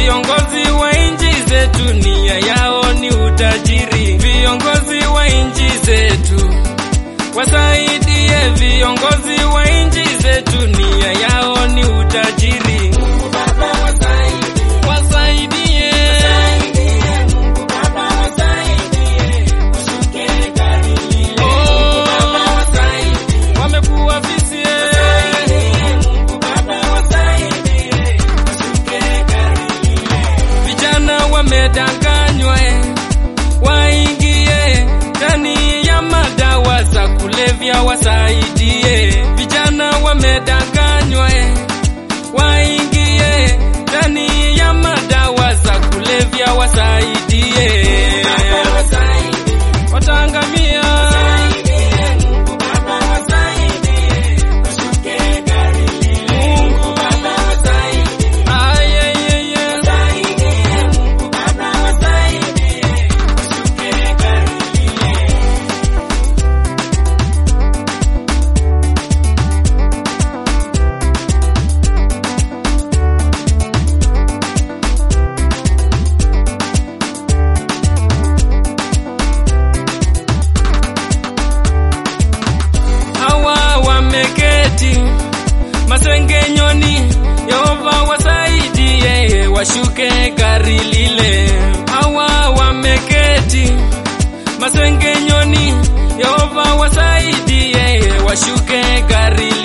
Viongozi wa nchi zetu nia yao ni utajiri. Viongozi wa nchi zetu wasaidie. Viongozi wa nchi zetu nia yao ni utajiri. Wasaidie. Oh, wamekuwa visie. Vijana wamedanganywa eh, waingie ndani ya madawa za kulevya wasaidie. Vijana wamedanganywa eh, waingie ndani ya madawa za kulevya wasaidie. Wataangamia. Mungu ayeyeye hawa wameketi masengenyoni, Yehova wasaidie, washuke gari lile. Hawa wameketi masengenyoni, Yehova wasaidie, washuke gari